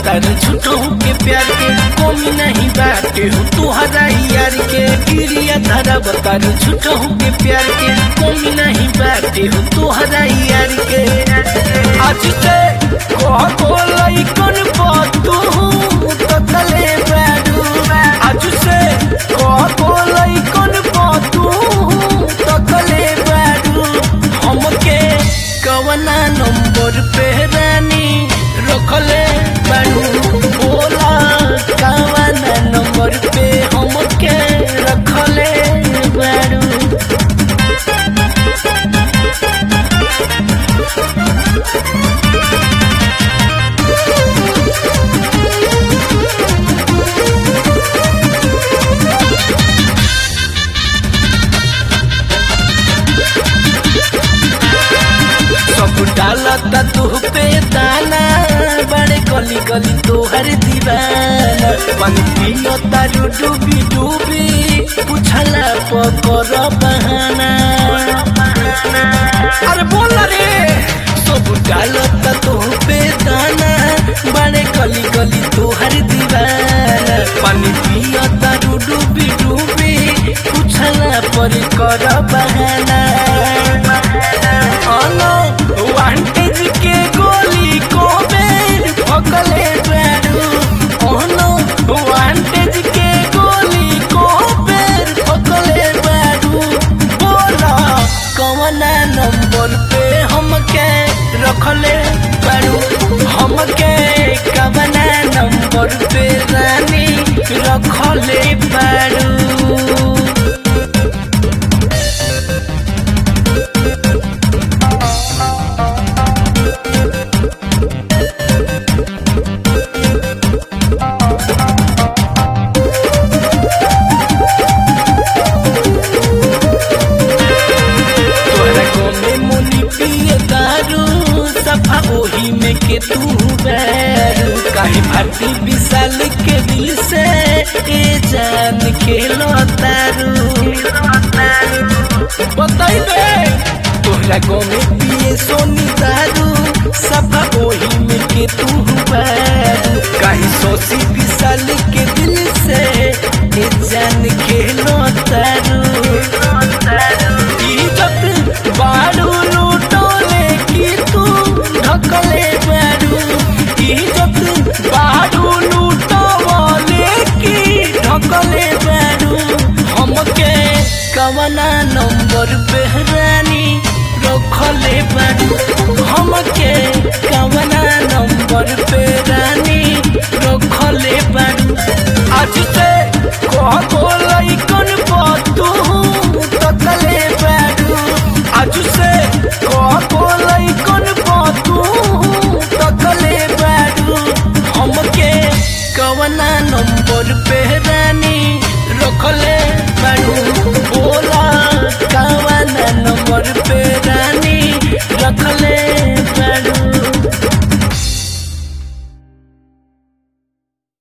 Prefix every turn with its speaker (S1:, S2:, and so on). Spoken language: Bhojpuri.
S1: बतार झूठो के प्यार के कमी नहीं बाटे हो तुहरा यार के गिरिया धारा बतार झूठो के प्यार के कमी नहीं बाटे हो तुहरा यार के आज से कह बोलाई कौन बातू तो तले बैठू आज से कह बोलाई कौन बातू तो तले बैठू हमके कवना नंबर पे रानी रखले बाड़ू बोला कवना नंबर पे हमके रखले बाड़ू सब डालता तू पे दाना बड़े गली गली तोहर दीवाना पानी पियो तारू डूबी डूबी पूछला पकर बहाना अरे बोल रे सब डालता तू पे दाना बड़े गली गली तोहर दीवाना पानी पियो तारू डूबी डूबी पूछला पर कर बहाना अनो वांटेज के गोली को बेर पकले बैडू अनो वांटेज के गोली को बेर पकले बैडू बोला कवना नंबर पे हमके रखले बैडू हमके कवना नंबर पे रानी रखले बैडू तोहरा गोमे मुनि पिए दारू सफा ओही में के तू बैरू काहे भारती विशाल के दिल से ए जान खेलो तारू बताई दे तोहरा गोमे पिए सोनी दारू सफा ओही में के तू बैरू काहे सोसी विशाल के दिल से ए जान खेलो तारू इज्जत बारू लूटोले की तू ढकले बारू इज्जत बारू लूटोले की ढकले बारू हमके कवना नंबर पे रानी रखले बारू हमके कवना नंबर पे रानी रखले बारू आज से कह बोलाई कौन